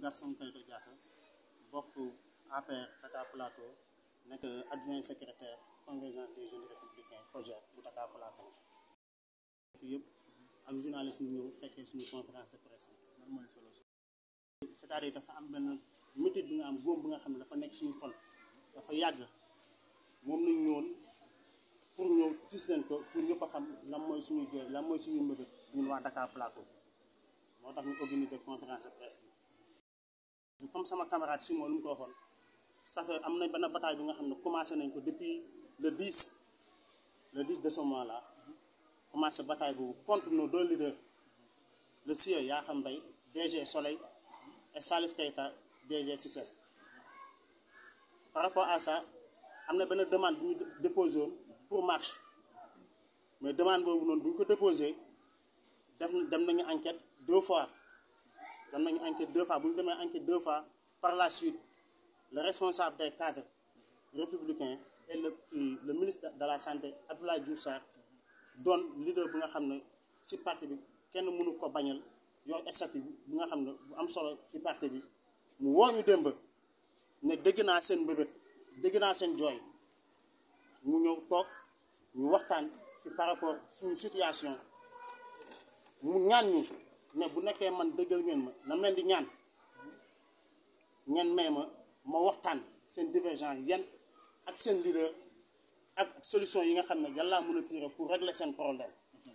Gaston Kaïto Diatta bokk APR Dakar Plateau nekk adjoint secrétaire convergence des jeunes républicains projet bu Dakar Plateau fi yëpp ak journaliste yi ñëw fekkee suñu conférence de presse lan mooy solo si c'est-à-dire dafa am benn métit bi nga am góom bi nga xam ne dafa nekk suñu xol dafa yàgg moom nañ ñëwoon pour ñëw tis leen ko pour ñëpp a xam lan mooy suñu jooy lan mooy suñu mbëbët ñun waa Dakar Plateau moo tax ñu organiser conférence de presse bi comme sama camarade Simon lu mu ko waxoon ça fait am na benn bataille bi nga xam ne commencé nañ ko depuis le 10 le 10 de ce mois là commencé bataille boobu contre nos deux leaders le sieur Yakham Mbaye DG Soleil et Salif Keita DG CICES par rapport à ça am na benn demande bu ñu déposé woon pour marche mais demande boobu noonu bu ñu ko déposé def dem nañu enquête deux fois dem nañu enquête deux fois bu ñu demee enquête deux fois par la suite le responsable des cadres républicains et le le ministre de la santé Abdoulaye Diouf Sarr doon leader bi nga xam ne ci parti bi kenn mënu ko bañal yor statut bi nga xam ne bu am solo ci parti bi mu woo ñu démb ne dégg naa seen mbébét dégg naa seen jooy mu ñëw toog ñu waxtaan ci par rapport suñu situation mu ñaan ñu ne bu nekkee man dëggal ngeen ma na leen di ñaan ngeen may ma ma waxtaan seen divergence yan ak seen leader ak solution yi nga xam ne yàlla mën a tirer pour régler seen problème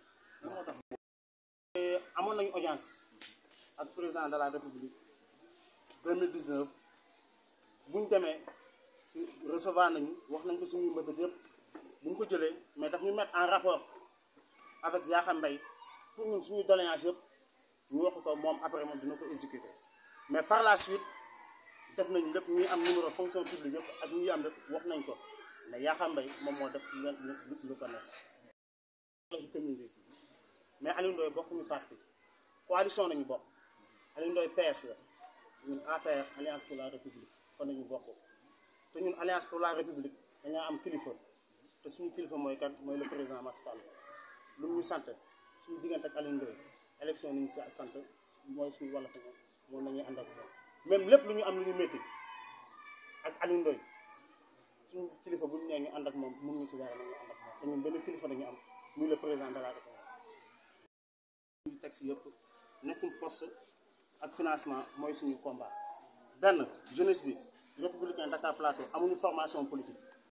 amoon nañu audience ak président de la république 2019 bu ñu demee su recevoir nañu wax nañ ko suñuy mbëbët yëpp bu ñu ko jëlee mais daf ñu mettre en rapport avec Yakham Mbaye pour ñun suñu doléance yëpp ñu wax ko moom après moom dina ko exécuter mais par la suite def nañu lépp ñuy am numéro fonction publique yëpp ak ñuy am lépp wax nañ ko mais Yakham Mbaye moom moo def lu lu ko nekk ci commune bi mais Aliou Ndoye bokkuñu parti coalition nañu bokk Aliou Ndoye PS la ñun APR alliance pour la république fa nañu bokk te ñun alliance pour la république dañoo am kilifa te suñu kilifa mooy kan mooy le président Macky Sall lu mu ñu sant suñu diggante ak Aliou Ndoye élection ni ñu si sant mooy suñu wàll fa moom nañuy ànd ak moom même lépp lu ñu am lu ñu métti ak Aliou Ndoye suñu kilifa bu ñu nee ñu ànd ak moom mun ñu si dara nañu ànd ak moom te ñun benn kilifa dañu am muy le président de la république ñu teg si yëpp nekkul poste ak financement mooy suñu combat benn jeunesse bi républicain Dakar Plateau amuñu formation politique